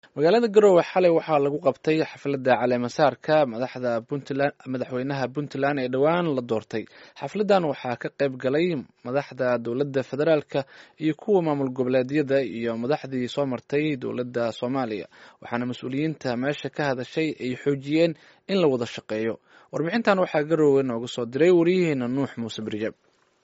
magaalada garowe xalay waxaa lagu qabtay xafladda caleemasaarka madaxda puntland madaxweynaha puntland ee dhowaan la doortay xafladdan waxaa ka qayb galay madaxda dowladda federaalka iyo kuwa maamul goboleedyada iyo madaxdii soo martay dowladda soomaaliya waxaana mas-uuliyiinta meesha ka hadashay ay xoojiyeen in la wada shaqeeyo warbixintan waxaa garowe nooga soo diray wariyaheena nuux muuse birjab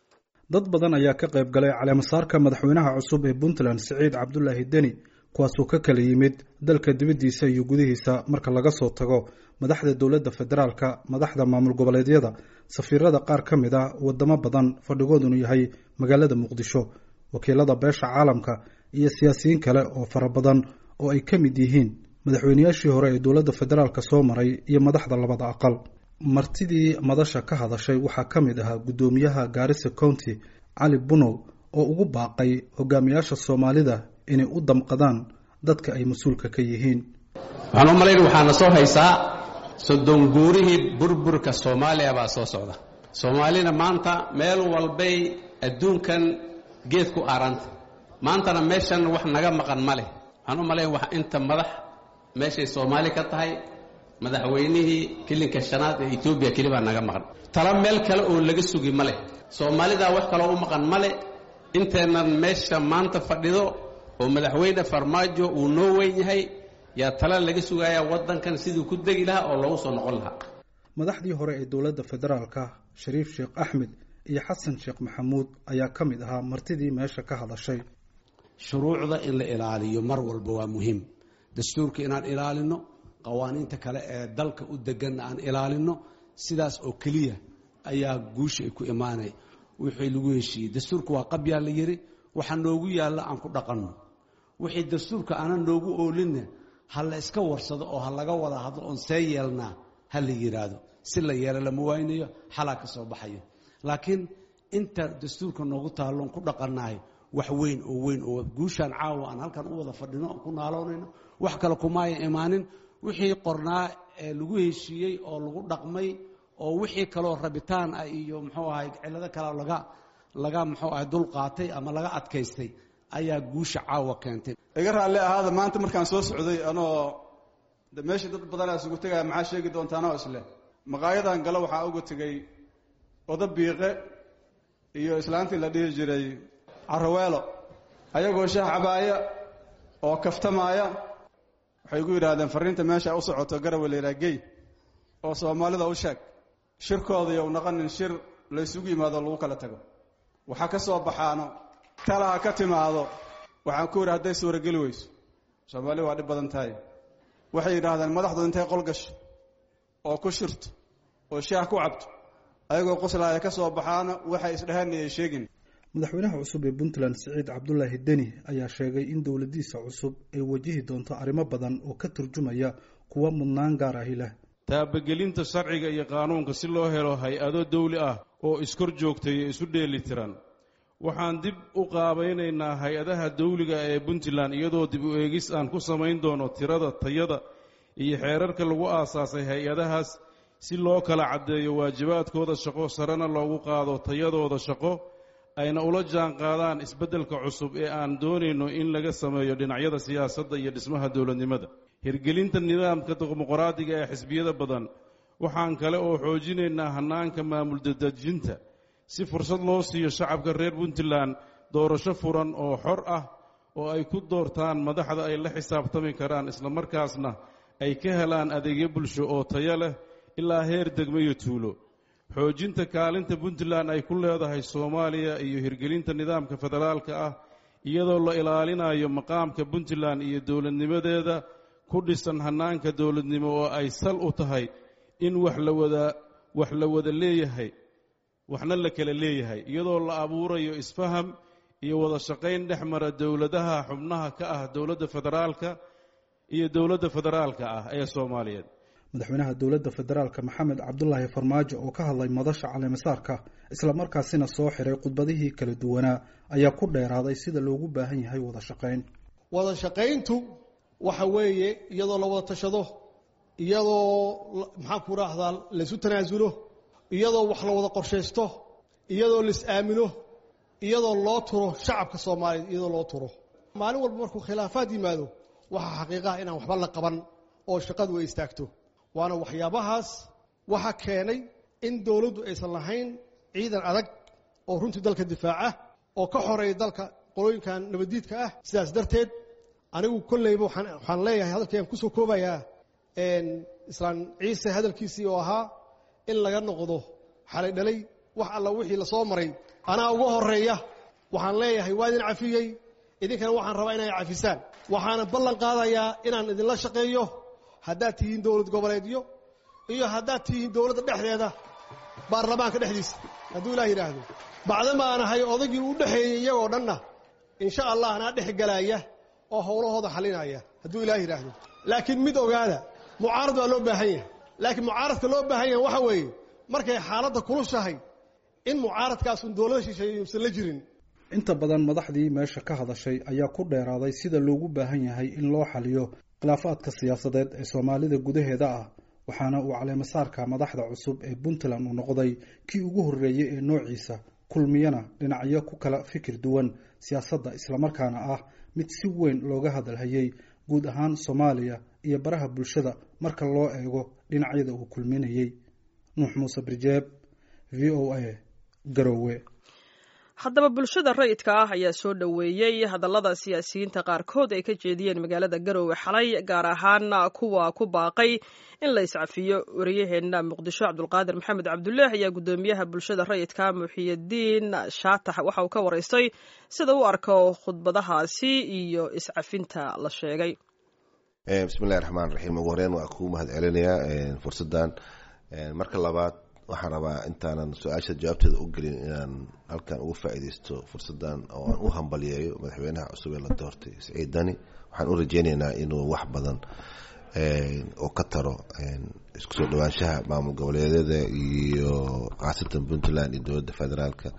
dad badan ayaa ka qayb galay caleemasaarka madaxweynaha cusub ee puntland siciid cabdulaahi deni kuwaasoo ka kala yimid dalka dibaddiisa iyo gudihiisa marka laga soo tago madaxda dowladda federaalka madaxda maamul goboleedyada safiirada qaar ka mid ah wadamo badan fadhigoodunu yahay magaalada muqdisho wakiilada beesha caalamka iyo siyaasiyiin kale oo fara badan oo ay ka mid yihiin madaxweyneyaashii hore ee dowladda federaalka soo maray iyo madaxda labada aqal martidii madasha ka hadashay waxaa ka mid ahaa guddoomiyaha gaarisa county cali bunow oo ugu baaqay hogaamiyaasha soomaalida inay u damqadaan dadka ay mas-uulka ka yihiin waxaan u malayn waxaana soo haysaa soddon guurihii burburka soomaaliya baa soo socda soomaalina maanta meel walbay adduunkan geed ku aaranta maantana meeshan wax naga maqan ma leh waxaan u malayn wax inta madax meeshay soomaali ka tahay madaxweynihii kilinka shanaad ee etoobiya kelibaa naga maqan tala meel kale oo laga sugi ma leh soomaalidaa wax kaloo u maqan ma leh inteennan meesha maanta fadhido oo madaxweyne farmaajo uu noo weyn yahay yaa tala laga sugayaa waddankan siduu ku degi lahaa oo loogu soo noqon lahaa madaxdii hore ee dowladda federaalka shariif sheekh axmed iyo xasan sheekh maxamuud ayaa ka mid ahaa martidii meesha ka hadashay shuruucda in la ilaaliyo mar walba waa muhiim dastuurka inaan ilaalino qawaaniinta kale ee dalka u deganna aan ilaalino sidaas oo keliya ayaa guusha ay ku imaanay wixii lagu heshiiyey dastuurka waa qabyaa la yidhi waxa noogu yaalla aan ku dhaqanno wixii dastuurka aanan noogu oolinna ha la iska warsado oo ha laga wada hadlo oon see yeelnaa ha la yidhaahdo si la yeelo lama waynayo xalaa ka soo baxayo laakiin inta dastuurka noogu taalloon ku dhaqannahay wax weyn oo weyn oo guushaan caawa aan halkan u wada fadhino oon ku naaloonayno wax kale kumaaya imaanin wixii qornaa ee lagu heshiiyey oo lagu dhaqmay oo wixii kaloo rabitaan ah iyo muxuu ahay cillado kale laga laga muxuu ahay dul qaatay ama laga adkaystay ayaa guusha caawa keentay iga raalli ahaada maanta markaan soo socday anoo de meeshii dad badanaa isugu tegaya maxaa sheegi doontaanoo isleh maqaayadan galo waxaa uga tegey oda biiqe iyo islaantii la dhihi jiray caraweelo ayagoo shaah cabaaya oo kaftamaaya waxay gu yidhaahdeen farriinta meesha u socoto garawe layidhaha gey oo soomaalida u sheeg shirkooda iyo u naqanin shir laysugu yimaado lagu kala tago waxaa ka soo baxaano talaha ka timaado waxaan ku yidhi hadday suurageli weyso soomaali waa dhib badan tahay waxay yidhaahdeen madaxdu intay qol gasho oo ku shirto oo shaah ku cabto ayagoo qoslaaya ka soo baxaano waxay isdheheen ayay sheegin madaxweynaha cusub ee puntland siciid cabdulaahi deni ayaa sheegay in dowladdiisa cusub ay wajihi doonto arrimo badan oo ka turjumaya kuwa mudnaan gaar ahi leh taabagelinta sharciga iyo qaanuunka si loo helo hay-ado dawli ah oo iskor joogtaya isu dheeli tiran waxaan dib u qaabaynaynaa hay-adaha dawliga ee puntland iyadoo dib u eegis aan ku samayn doono tirada tayada iyo xeerarka lagu aasaasay hay-adahaas si loo kala caddeeyo waajibaadkooda shaqo sarena loogu qaado tayadooda shaqo ayna ula jaan qaadaan isbeddelka cusub ee aan doonayno in laga sameeyo dhinacyada siyaasadda iyo dhismaha dowladnimada hirgelinta nidaamka dimuqraadiga ee xisbiyada badan waxaan kale oo xoojinaynaa hannaanka maamul dadejinta si fursad loo siiyo shacabka reer puntland doorasho furan oo xor ah oo ay ku doortaan madaxda ay la xisaabtami karaan islamarkaasna ay ka helaan adeegyo bulsho oo tayo leh ilaa heer degmo iyo tuulo xoojinta kaalinta puntland ay ku leedahay soomaaliya iyo hirgelinta nidaamka federaalka ah iyadoo la ilaalinayo maqaamka puntland iyo dowladnimadeeda ku dhisan hannaanka dowladnimo oo ay sal u tahay in wax la wada wax la wada leeyahay waxna la kala leeyahay iyadoo la abuurayo isfaham iyo wada shaqayn dhex mara dowladaha xubnaha ka ah dowladda federaalka iyo dowladda federaalka ah ee soomaaliyeed madaxweynaha dowladda federaalka maxamed cabdulaahi farmaajo oo ka hadlay madasha caleemasaarka islamarkaasina soo xiray khudbadihii kala duwanaa ayaa ku dheeraaday sida loogu baahan yahay wada shaqayn wada shaqayntu waxa weeye iyadoo la wada tashado iyadoo maxaan ku raahdaa laysu tanaasulo iyadoo wax la wada qorshaysto iyadoo lais aamino iyadoo loo turo shacabka soomaaliyeed iyadoo loo turo maalin walba markuu khilaafaad yimaado waxaa xaqiiqaha inaan waxba la qaban oo shaqadu ay istaagto waana waxyaabahaas waxa keenay in dowladdu aysan lahayn ciidan adag oo runtii dalka difaaca oo ka xoreeya dalka qolooyinkan nabaddiidka ah sidaas darteed anigu kolleyba waxaan leeyahay hadalkayaan kusoo koobayaa islaan ciise hadalkiisii oo ahaa in laga noqdo xalay dhalay wax alla wixii lasoo maray anaa uga horeeya waxaan leeyahay waa idin cafiyey idinkana waxaan rabaa inay cafisaan waxaana ballan qaadayaa inaan idinla shaqeeyo haddaad tihiin dowlad goboleedyo iyo haddaad tihiin dowladda dhexdeeda baarlamaanka dhexdiisa hadduu ilaah yidhaahdo bacdama aan ahay odaygii u dhexeeyey iyagoo dhanna insha allah anaa dhex galaaya oo howlahooda xalinaya hadduu ilaah yidhaahdo laakiin mid ogaada mucaarad waa loo baahan yahay laakiin mucaaradka loo baahan yahay waxa weeye markay xaaladda kulushahay in mucaaradkaasun dowlada shisheeye yuusan la jirin inta badan madaxdii meesha ka hadashay ayaa ku dheeraaday sida loogu baahan yahay in loo xaliyo khilaafaadka siyaasadeed ee soomaalida gudaheeda ah waxaana uu caleemasaarka madaxda cusub ee puntland uu noqday kii ugu horreeyey ee noociisa kulmiyana dhinacyo ku kala fikir duwan siyaasadda islamarkaana ah mid si weyn looga hadalhayay guud ahaan soomaaliya iyo baraha bulshada marka loo eego dhinacyada uu kulminayay nuux muuse birjeeb v o a garowe haddaba bulshada rayidka ah ayaa soo dhoweeyey hadallada siyaasiyiinta qaarkood ay ka jeediyeen magaalada garowe xalay gaar ahaan kuwa ku baaqay in la iscafiyo wariyaheenna muqdisho cabdulqaadir maxamed cabdullaah ayaa guddoomiyaha bulshada rayidka muxiyadiin shaatax waxa uu ka waraystay sida u arko khudbadahaasi iyo iscafinta la sheegay bismillahi raxmaan raxiim ugu horeyn waa kuu mahad celinayaa fursaddan marka labaad waxaan rabaa intaanan su-aasha jawaabteeda u gelin inaan halkan uga faa'iideysto fursaddan oo aan u hambalyeeyo madaxweynaha cusub ee la doortay siciid dani waxaan u rajeyneynaa inuu wax badan oo ka taro isku soo dhawaanshaha maamul goboleedyada iyo khaasatan puntland iyo dowladda federaalka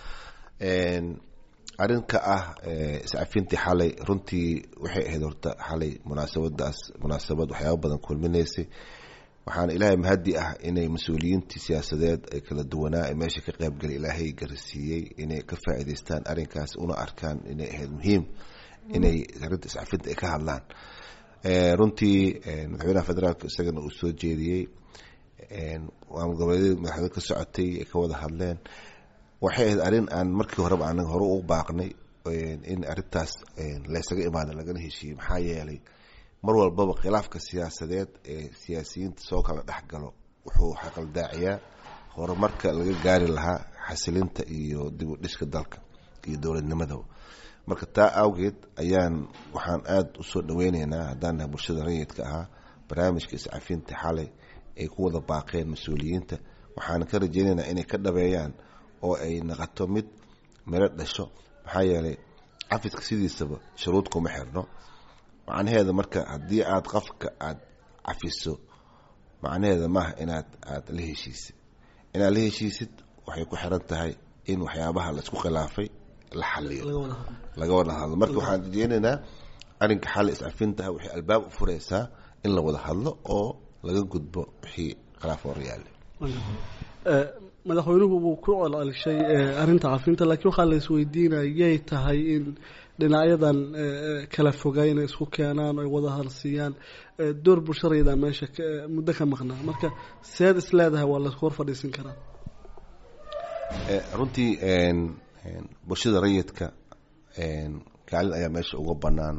arrinka ah iscafintii xalay runtii waxay ahayd horta xalay munaasabadaas munaasabad waxyaaba badan kulminaysay waxaana ilaahay mahadi ah inay mas-uuliyiintii siyaasadeed ay kala duwanaa ee meesha ka qaybgalay ilaahay garasiiyey inay ka faa'iidaystaan arrinkaas una arkaan inay ahayd muhiim inay arrinta iscafinta ay ka hadlaan runtii madaxweynaha federaalka isagana uu soo jeediyey maamul goboleedyada madaxweyne ka socotay ay ka wada hadleen waxay ahayd arrin aan markii horeba anaga hore u baaqnay in arrintaas laysaga imaada lagana heshiiyey maxaa yeelay mar walbaba khilaafka siyaasadeed ee siyaasiyiinta soo kala dhexgalo wuxuu xaqaldaaciyaa horumarka laga gaari lahaa xasilinta iyo dib u dhiska dalka iyo dowladnimadaba marka taa awgeed ayaan waxaan aada usoo dhaweyneynaa haddaan nahay bulshada rayidka ahaa barnaamijka iscafinta xalay ay ku wada baaqeen mas-uuliyiinta waxaana ka rajeyneynaa inay ka dhabeeyaan oo ay naqato mid miro dhasho maxaa yeelay cafiska sidiisaba shuruud kuma xirno macnaheeda marka haddii aada qofka aada cafiso macnaheeda maaha inaad aada la heshiisid inaad la heshiisid waxay ku xiran tahay in waxyaabaha laisku khilaafay la xaliyo laga wada hadlo marka waxaan rajeyneynaa arrinka xali iscafintaha waxay albaab u fureysaa in la wada hadlo oo laga gudbo wixii khilaaf horyaale madaxweynuhu wuu ku celcelishay arrinta cafinta laakiin waxaa la isweydiinaya yay tahay in dhinacyadan kala fogay inay isku keenaan ay wada halsiiyaan door bulsharayda meesha muddo ka maqnaa marka seed is leedahay waa laisku hor fadhiisin karaa runtii bulshada rayidka kaalin ayaa meesha uga banaan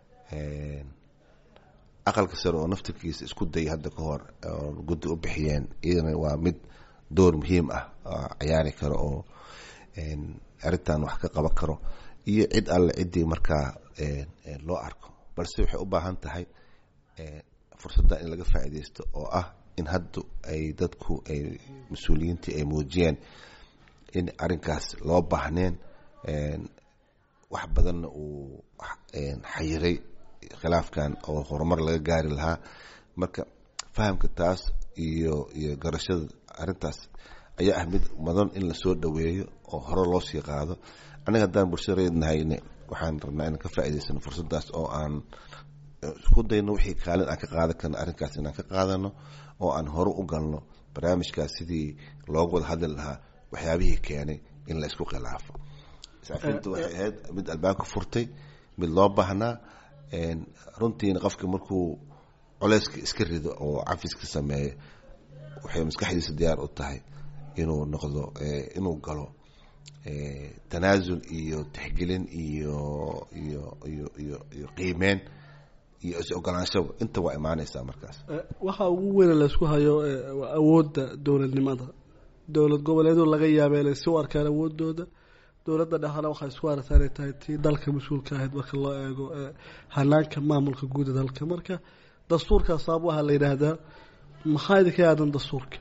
aqalka sare oo naftirkiisa isku dayay hadda ka hor oo guddi u bixiyeen iyadana waa mid door muhiim ah ciyaari karo oo arrintan wax ka qaban karo iyo cid alle ciddii markaa loo arko balse waxay u baahan tahay fursadda in laga faa'iideysto oo ah in hadda ay dadku ay mas-uuliyiintii ay muujiyeen in arrinkaas loo baahneen wax badanna uu xayiray khilaafkan oo horumar laga gaari lahaa marka fahamka taas iyo iyo garashada arrintaas ayaa ah mid mudan in lasoo dhoweeyo oo hore loo sii qaado aniga haddaan bulshada reednahayne waxaan rabnaa inaan ka faa'iidaysano fursaddaas oo aan isku dayno wixii kaalin aan ka qaadan karno arrinkaas inaan ka qaadano oo aan hore u galno barnaamijkaas sidii loogu wada hadli lahaa waxyaabihii keenay in la isku khilaafo iscafinta waxay ahayd mid albaabka furtay mid loo baahnaa runtiina qofka markuu culeyska iska rido oo cafiska sameeyo waxay maskaxdiisa diyaar u tahay inuu noqdo inuu galo tanaasul iyo tixgelin iyo iyo iyo iyo iyo qiimeyn iyo is-ogolaanshaba inta waa imaaneysaa markaas waxaa ugu weyne laysku hayo waa awoodda dowladnimada dowlad goboleedu laga yaaba inay si u arkaan awoodooda dowladda dhexana waxay isku aragtaa inay tahay tii dalka mas-uulka ahayd marka loo eego hanaanka maamulka guuda dalka marka dastuurkaas saab waxaa la yidhaahdaa maxaa idinka aadan dastuurka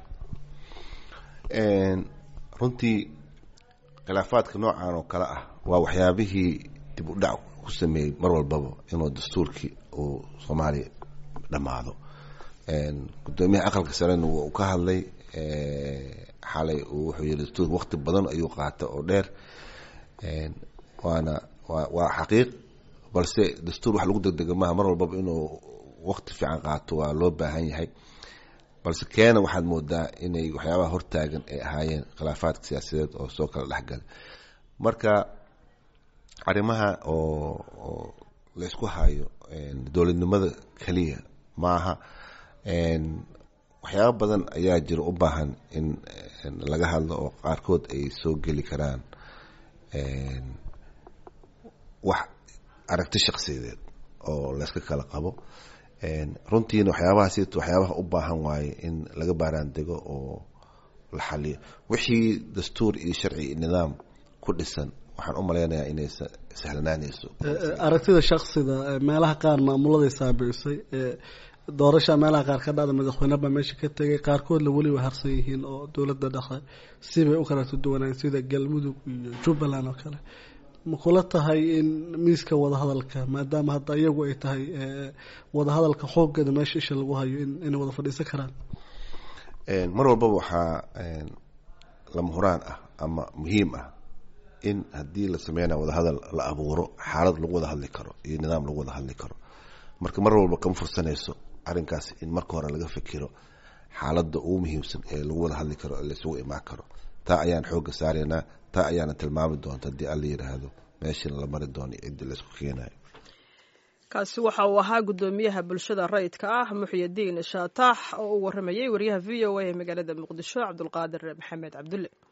runtii khilaafaadka noocan oo kale ah waa waxyaabihii dib u dhac ku sameeyey mar walbaba inuu dastuurkii uu soomaaliya dhammaado gudoomiyaha aqalka sarena wuu ka hadlay xalay wuxuu yihi dastuurka waqti badan ayuu qaata oo dheer waana wa waa xaqiiq balse dastuur wax lagu degdega maaha mar walbaba inuu waqti fiican qaato waa loo baahan yahay balse keena waxaad moodaa inay waxyaabaha hortaagan ay ahaayeen khilaafaadka siyaasadeed oo soo kala dhexgalay marka arrimaha oo oo laysku hayo dowladnimada keliya maaha waxyaaba badan ayaa jira u baahan in laga hadlo oo qaarkood ay soo geli karaan wax aragti shaksiyadeed oo layska kala qabo runtiina waxyaabahaas waxyaabaha u baahan waaye in laga baaraan dego oo la xaliyo wixii dastuur iyo sharci iyo nidaam ku dhisan waxaan u malaynayaa inay sahlanaanayso aragtida shaksida meelaha qaar maamuladay saabicisay doorasha meelaha qaar ka dhacda madaxweynebaa meesha ka tegay qaarkoodna weli way harsan yihiin oo dowladda dhexe sibay u kala duwanaan sida galmudug iyo jubbaland oo kale ma kula tahay in miiska wadahadalka maadaama hadda iyagu ay tahay wadahadalka xoogeeda meesha isha lagu hayo inay wada fadhiisan karaan mar walbaba waxaa lama huraan ah ama muhiim ah in haddii la sameynayo wadahadal la abuuro xaalad lagu wada hadli karo iyo nidaam lagu wada hadli karo marka mar walba kama fursanayso arrinkaas in marka hore laga fikiro xaaladda ugu muhiimsan ee lagu wada hadli karo ee laisugu imaan karo taa ayaan xoogga saaraynaa taa ayaana tilmaami doonta haddii alla yidhaahdo meeshana la mari doono ciddi laysku keenayo kaasi waxa uu ahaa guddoomiyaha bulshada rayidka ah muxyidiin shaatax oo u waramayay wariyaha v o a ee magaalada muqdisho cabdulqaadir maxamed cabdulle